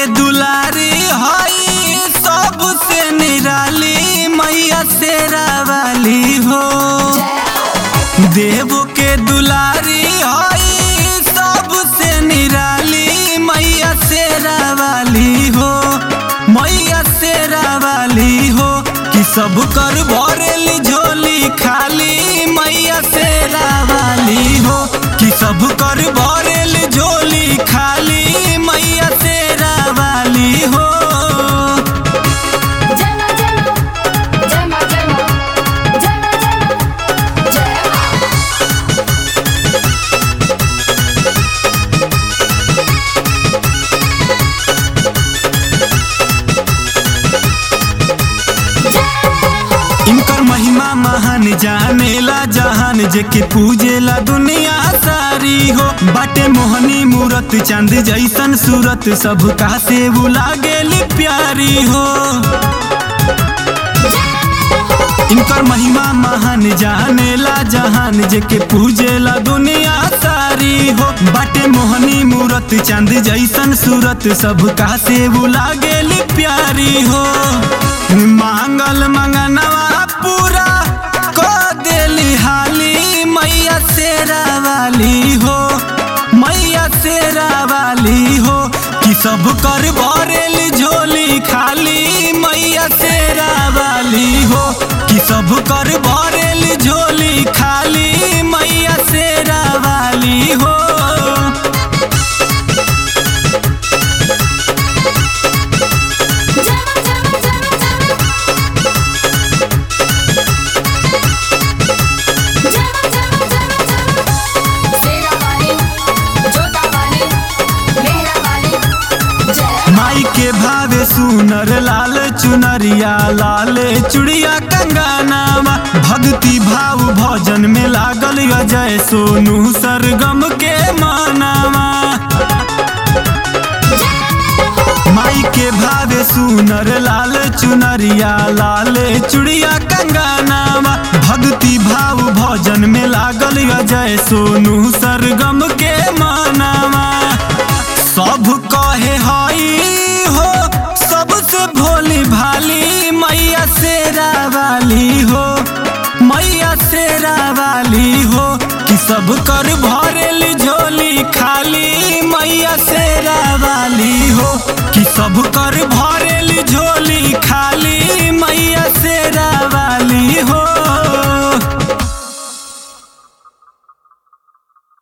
के दुलारी हई सबसे निराली मैया शेरा वाली हो देवो के दुलारी हई सबसे निराली मैया शेरा वाली हो मैया शेरा वाली हो कि सब कर भरेली झोली खाली मैया शेरा वाली हो कि सब कर भरेली झोली खाली मैया शेरा वाली हो जय मां जय मां जय मां जय मां जय मां जय मां जय मां इनकर महिमा महान जानेला जहान जेके पूजेला दुनिया सारी हो बाटे मोहनी मूरत चांद जैसन सूरत सब का से लागेली प्यारी हो इनकर महिमा महान जानेला जहान जेके पूजेला दुनिया सारी हो बाटे मोहनी मूरत चांद जैसन सूरत सब का से लागेली प्यारी हो मांगल मंगनवा पूरा को देली हाली मैया शेरा वाली हो मैया शेरा वाली हो कि सब कर भरेली झोली खाली मैया शेरा वाली हो कि सब कर भरेली झोली खाली मैया शेरा वाली हो जय मां जय मां जय मां जय मां जय मां जय मां शेरा वाली जोता वाली मेहरा वाली जय माई के भावे सुनर लाल चुनरिया लाल चुड़िया कंगनावा भक्ति भाव भजन में लागल अजय सोनू सरगम के मानावा माई के भावे सुनर लाल चुनरिया लाल चुड़िया कंगनावा भक्ति भाव भजन में लागल अजय सोनू सरगम के मानावा सब कहे हई हो सबसे भोली भाली मैया शेरा वाली हो मैया शेरा वाली हो कि सब कर भ